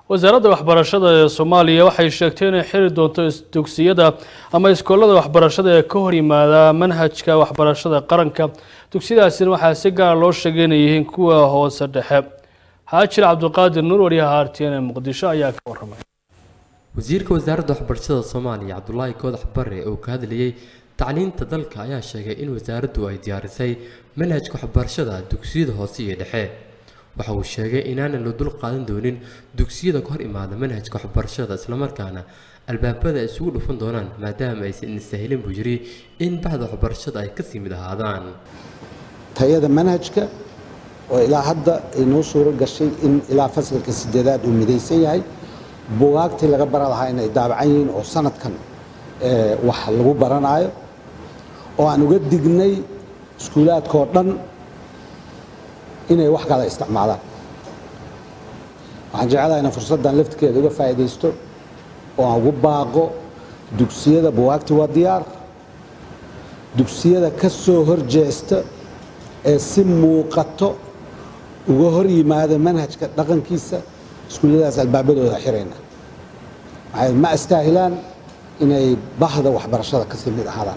wasaaradda waxbarashada ee soomaaliya waxay sheegtay inay xiri doonto dugsiyada ama iskoolada waxbarashada ee ka hor yimaada manhajka waxbarashada qaranka dugsiyadaasina waxaa si gaara loo sheegay inay yihiin kuwa hoose dhexe xaajir cabdiqaadir nuur wariyaha r t n ee muqdisho ayaa ka waramay wasiirka wasaaradda waxbarashada soomaaliya cabdulaahi koodax bare oo ka hadlayay tacliinta dalka ayaa sheegay in wasaaraddu ay diyaarisay manhajka waxbarashada dugsiyada hoose iyo dhexe waxa uu sheegay inaanan la dul qaadan doonin dugsiyada ka hor imaada manhajka waxbarashada islamarkaana albaabada ay isugu dhufan doonaan maadaama aysan sahilin buu yiri in baxda waxbarashada ay kasii mid ahaadaan tayada manhajka oo ilaa hadda inoo suuro gashay in ilaa fasalka sideedaad uu midaysan yahay bugaagtii laga bara lahaa inay daabacan yihiin oo sanadkan wax lagu baranaayo oo aan uga dignay iskuulaadkaoo dhan inay wax kala isticmaalaan waxaan jeclaha inaan fursaddan laftirkeeda uga faa'iidaysto oo aan ugu baaqo dugsiyada buwaagti waa diyaar dugsiyada ka soo horjeesta ee si muuqato uga hor yimaada manhajka dhaqankiisa iskuulladaas albaabadooda xirayna maxay ma astaahilaan inay bahda waxbarashada kasii mid ahaadaan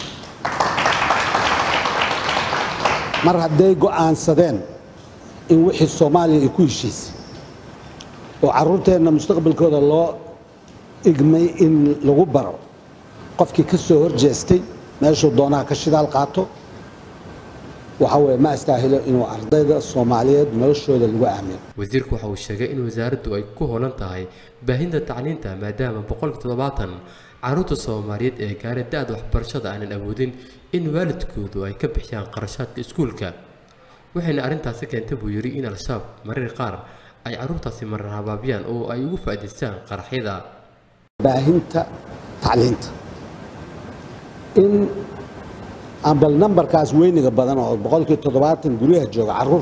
mar hadday go'aansadeen in wixii soomaaliya ay ku heshiisay oo carruurteenna mustaqbalkooda loo igmay in lagu baro qofkii ka soo horjeestay meeshuu doonaha ka shidaal qaato waxa weye ma astaahilo inuu ardayda soomaaliyeed noloshooda lagu aamino wasiirku waxa uu sheegay in wasaaraddu ay ku hoolan tahay baahinta tacliinta maadaama boqolka toddobaatan carruurta soomaaliyeed ee gaara da-da waxbarashada aanan awoodin in waalidkoodu ay ka bixiyaan qarashaadka iskuulka waxayna arrintaasi keentay buu yidhi in al-shabaab marar qaar ay carruurtaasi marar habaabiyaan oo ay ugu faa'idaystaan qaraxyada baahinta tacliinta in aan bal nambarkaas weyniga badan oo boqolkii toddobaatan guryaha jooga carruur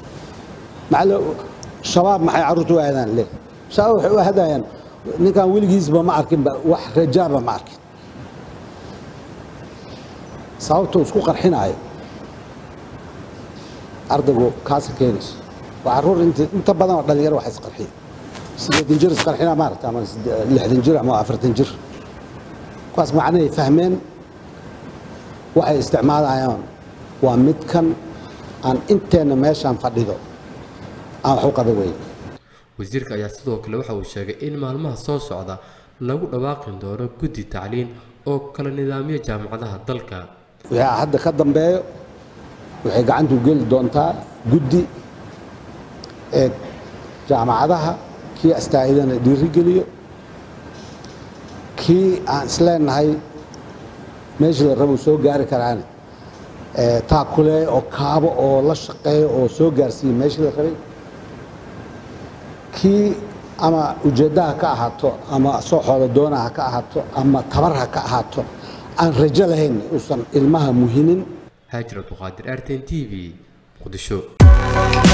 shabaab maxay carruurta u aadaan le shabaab waxay u hadayaan ninkan weligiisba ma arkinba wax rajaaba ma arkin sababtuu isku qarxinaayo ardaygu kaasa keenayso waa carruur inta badan oo dhalinyaro wax isqarxiya sideetan jir isqarxina maarata ama lixdan jir ama afartan jir kuwaas macnahay fahmeen waxay isticmaalayaan waa midkan aan inteenna meeshaan fadhido aan wax u qaba weyn wasiirka ayaa sidoo kale waxa uu sheegay in maalmaha soo socda lagu dhawaaqi doono guddi tacliin oo kala nidaamiya jaamacadaha dalka wixii hadda ka dambeeyo waxay gacantu geli doontaa guddi ee jaamacadaha kii astaahidana dhiirigeliyo kii aan isleenahay meeshii la rabo soo gaari karaane taakule oo kaabo oo la shaqeeyo oo soo gaarsiiya meeshii la rabay kii ama ujeeddaha ka ahaato ama sooxooda doonaha ka ahaato ama tabar ha ka ahaato aan rajo lahayn uusan ilmaha muhinin haajir abduqaadir arten t v muqdisho